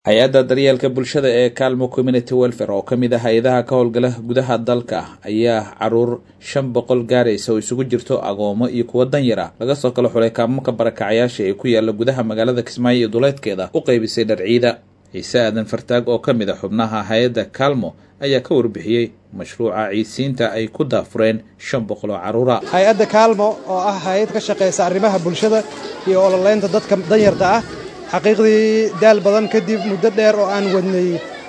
hay-adda daryeelka bulshada ee calmo community welfare oo ka mid ah hay-adaha ka howlgala gudaha dalka ayaa caruur shan boqol gaaraysa oo isugu jirto agoomo iyo kuwo danyara laga soo kala xulay kaamamka barakacayaasha ee ku yaala gudaha magaalada kismaayo iyo duleedkeeda u qaybisay dharciida ciise aadan fartaag oo ka mid a xubnaha hay-adda calmo ayaa ka warbixiyey mashruuca ciidsiinta ay ku daafureen shan boqol oo carruura hay-adda kaalmo oo ah hay-ad ka shaqaysa arrimaha bulshada iyo ololeynta dadka danyarta ah xaqiiqdii daal badan kadib muddo dheer oo aan wadnay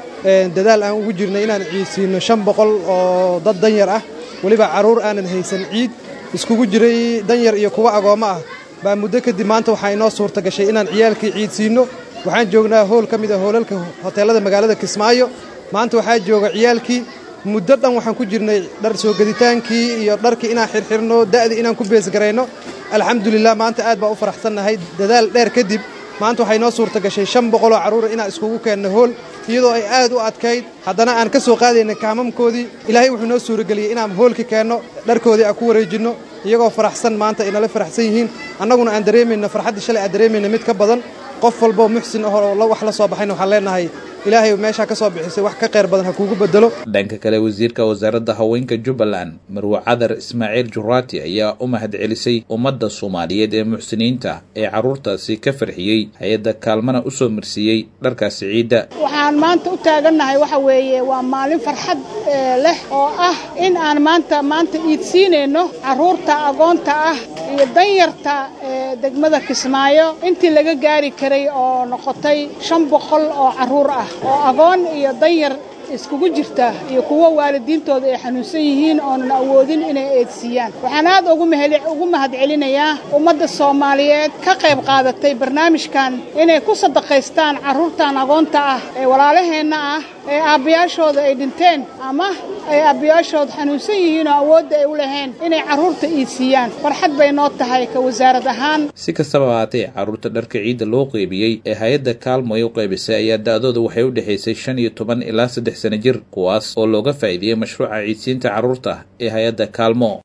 dadaal aan ugu jirnay inaan ciidsiinno shan boqol oo dad danyar ah weliba carruur aanan haysan ciid iskugu jiray danyar iyo kuwo agoommo ah baa muddo kadib maanta waxaa inoo suurta gashay inaan ciyaalkii ciidsiinno waxaan joognaa hool ka mid a hoolalka hoteellada magaalada kismaayo maanta waxaa jooga ciyaalkii muddo dhan waxaan ku jirnay dhar soo geditaankii iyo dharkii inaan xirxirno da'dii inaan ku beesgarayno alxamdulilah maanta aad baa u faraxsannahay dadaal dheer kadib maanta waxay noo suurta gashay shan boqoloo carruura inaan iskugu keenno hool iyadoo ay aad u adkayd haddana aan ka soo qaadayna kaamamkoodii ilaahay wuxuu noo suurageliyey inaan hoolka keenno dharkoodii aan ku wareejinno iyagoo faraxsan maanta ay nala faraxsan yihiin annaguna aan dareemayna farxaddii shalay aan dareemayna mid ka badan qof walboo muxsin ahoo wax la soo baxayna waxaan leenahay ilaahay meeshaa ka soo bixisay wax ka qayr badan ha kuugu bedelo dhanka kale wasiirka wasaaradda haweenka jubbaland marwe cadar ismaaciil juraati ayaa u mahad celisay ummadda soomaaliyeed ee muxsiniinta ee carruurtaasi ka farxiyey hay-adda kaalmana u soo marsiiyey dharkaasi ciidda waxaan maanta u taagannahay waxa weeye waa maalin farxad leh oo ah in aan maanta maanta iidsiinayno carruurta agoonta ah iyo danyarta degmada kismaayo intii laga gaari karay oo noqotay shan boqol oo carruur ah oo agoon iyo danyar iskugu jirta iyo kuwo waalidiintooda ay xanuunsan yihiin oonan awoodin inay eedsiiyaan waxaan aad ugu mahad celinayaa ummadda soomaaliyeed ka qayb qaadatay barnaamijkan inay ku sadaqaystaan carruurtan agoonta ah ee walaalaheenna ah ee aabbayaashooda ay dhinteen ama ay aabbayaashooda xanuunsan yihiin oo awoodda ay u lahayn inay carruurta iidsiiyaan farxad bay noo tahay ka wasaarad ahaan si kastaba ahaatee carruurta dharka ciidda loo qeybiyey ee hay-adda kaalmo ay u qaybisay ayaa da'dooda waxay u dhexaysay shan iyo toban ilaa saddex sana jir kuwaas oo looga faa'iideeyey mashruuca ciidsiinta carruurta ee hay-adda kaalmo